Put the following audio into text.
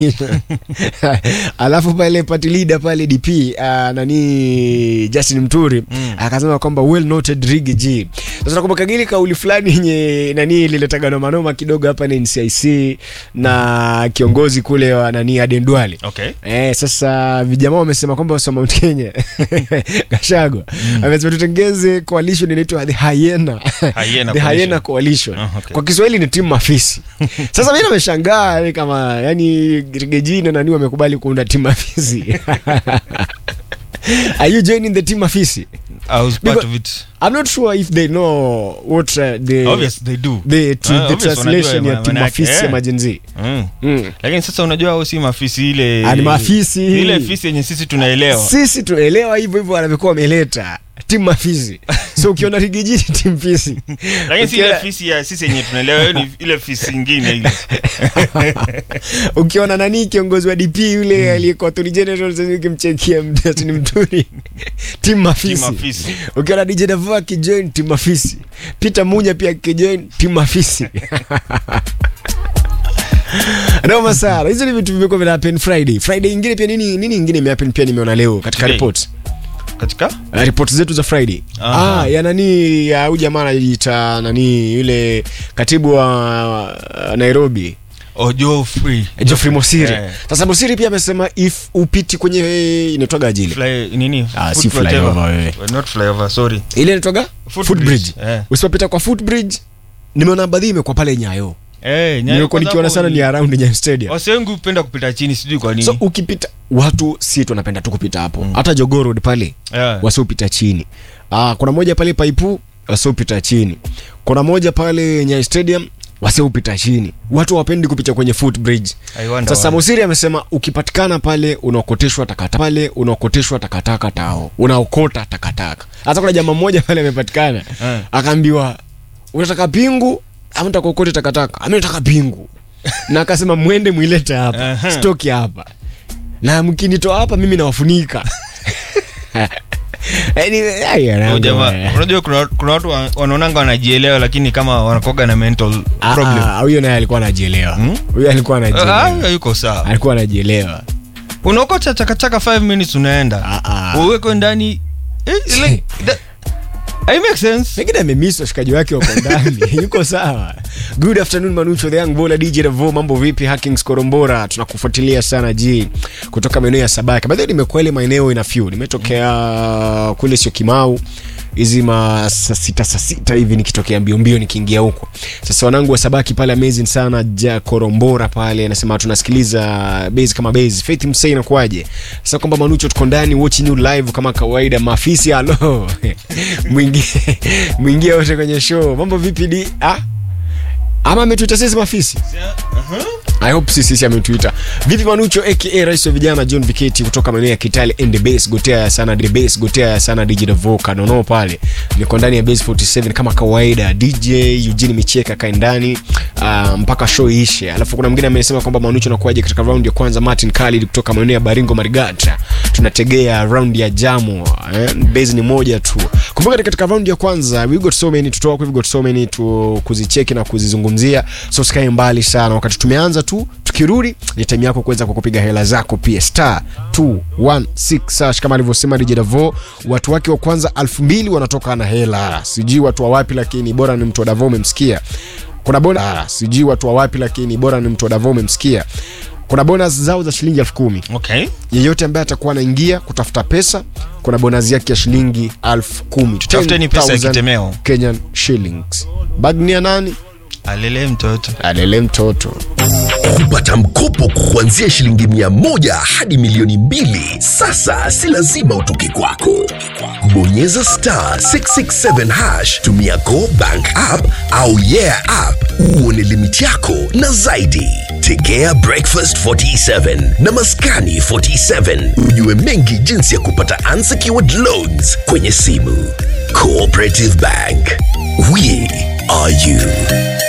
alafu pale party leader pale dp uh, nani justin mturi Mm. akasema kwamba well noted rig g sasa nakumbuka gili kauli fulani yenye nani ililetaga nomanoma kidogo hapa ni ncic na kiongozi kule wa nani adendwale okay Eh, sasa vijamaa wamesema kwamba wasa Mount Kenya Gashagwa amesema tutengeze coalition inaitwa the Hyena Hyena the Coalition. Hyena Coalition Ah, okay. kwa Kiswahili ni timu mafisi sasa mimi nimeshangaa yani kama yani Rigejini na nani wamekubali kuunda timu mafisi Are you joining the team mafisi? i was part Because- of it I'm not sure if they know what uh, the obvious they do the, to, Ah, the obvious translation wanajua ya timu maana yake, mafisi ya eh. majenzi. mm. Mm. lakini sasa unajua au si mafisi ile Ah, ni mafisi. ile fisi yenye sisi tunaelewa sisi tunaelewa hivyo hivyo wanavyokuwa wameleta timu mafizi so ukiona rigiji timu fisi lakini si ile Ukiona- fisi ya sisi yenye tunaelewa hiyo ni ile fisi ingine ile ukiona nani kiongozi wa dp yule aliyekuwa attorney general sasa ukimchekia mtini mturi timu Timu mafisi mafisi. ukiona dj davo akijoin timu mafisi peter munya pia akijoin timu mafisi noma sana hizo ni vitu vimekuwa vina happen friday friday ingine pia nini nini ingine imehappen pia nimeona leo katika Today. report katika Uh, ripoti zetu za friday Aha. ah, ya nani ya huyu jamaa anajiita nani yule katibu wa uh, nairobi ojo free Geoffrey Mosiri. Eh. Sasa Mosiri pia amesema if upiti kwenye inaitwaga ajili. fly nini Ah, Foot si whatever. flyover wewe. not flyover sorry Ile inaitwaga Foot footbridge. Eh. Usipopita kwa footbridge nimeona baadhi imekuwa pale Nyayo. eh Nyayo Nimekuwa kwanza nikiona hapo sana ni around Nyayo Stadium. wase wengi hupenda kupita chini sijui kwa nini So ukipita watu si tunapenda tu kupita hapo. Hata Jogoo Road pale yeah. wasiopita chini. Ah, kuna moja pale Paipu wasiopita chini. Kuna moja pale Nyayo Stadium wasiopita chini. Watu hawapendi kupita kwenye footbridge. I wonder Sasa why. Mosiri amesema ukipatikana pale unaokoteshwa takataka pale unaokoteshwa takataka tao unaokota takataka. Hata kuna jamaa mmoja pale amepatikana Eh. akaambiwa unataka pingu ama unataka ukote takataka? Ami nataka pingu. na akasema mwende mwilete hapa. Aha. Stoki hapa. Na mkinitoa hapa mimi nawafunika. Yaani ai, Huyo anaanga jamaa bwana. unajua kuna, kuna watu wa- wanaonanga wanajielewa lakini kama wanakoga na mental Ah, problem ah, huyo naye alikuwa anajielewa. Hmm? Huyo alikuwa Ah, anajielewa. yuko sawa Alikuwa anajielewa. unaokota chakachaka 5 minutes unaenda Ah, ah. uwekwe ndani eh, like, that, I make sense pengine amemiss washikaji wake wako ndani yuko sawa good afternoon manucho the young bola dj Revo mambo vipi hackings korombora tunakufuatilia sana ji kutoka maeneo ya sabaki baadhi nimekuwa ile maeneo ina few nimetokea kule sio kimau hizi ma saa sita saa sita hivi nikitokea mbio mbio nikiingia huko sasa wanangu wa sabaki pale amazing sana ja korombora pale anasema tunasikiliza base kama base faith msei inakuaje sasa kwamba manucho tuko ndani watching you live kama kawaida maafisi halo mwingie mwingie wote kwenye show mambo vipi di ah? ama ametuita sisi mafisi I hope sisi sisi ametuita. Vipi Manucho aka Rais wa vijana John Viketi kutoka maeneo ya Kitale and the base gotea sana the base gotea sana DJ Voka nono pale. Niko ndani ya base 47 kama kawaida. DJ Eugene Micheka kae ndani uh, mpaka show iishe. Alafu kuna mwingine amesema kwamba Manucho nakuaje katika round ya kwanza Martin Khalid kutoka maeneo ya Baringo Marigata. Tunategea round ya jamo. Eh? Base ni moja tu. Kumbuka katika round ya kwanza we got so many tutoa we got so many tu kuzicheki na kuzizungumzia. So sikae mbali sana wakati tumeanza tu tukirudi ni time yako kuweza kukupiga hela zako pia star 216 sash kama alivyosema DJ Davo watu wake wa kwanza 2000 wanatoka na hela sijui watu wa wapi lakini bora ni mtu wa Davo umemsikia kuna bona sijui watu wa wapi lakini bora ni mtu wa Davo umemsikia kuna bonus zao za shilingi elfu kumi okay yeyote ambaye atakuwa anaingia kutafuta pesa kuna bonus yake ya shilingi elfu kumi Tafuteni pesa ya 10,000 kitemeo. Kenyan shillings bagni ya nani alele mtoto alele mtoto kupata mkopo kuanzia shilingi mia moja hadi milioni mbili sasa si lazima utoke kwako bonyeza star 667 hash tumia go bank app au yeah app uone limiti yako na zaidi tegea breakfast 47 na maskani 47 ujue mengi jinsi ya kupata unsecured loans kwenye simu cooperative bank we are you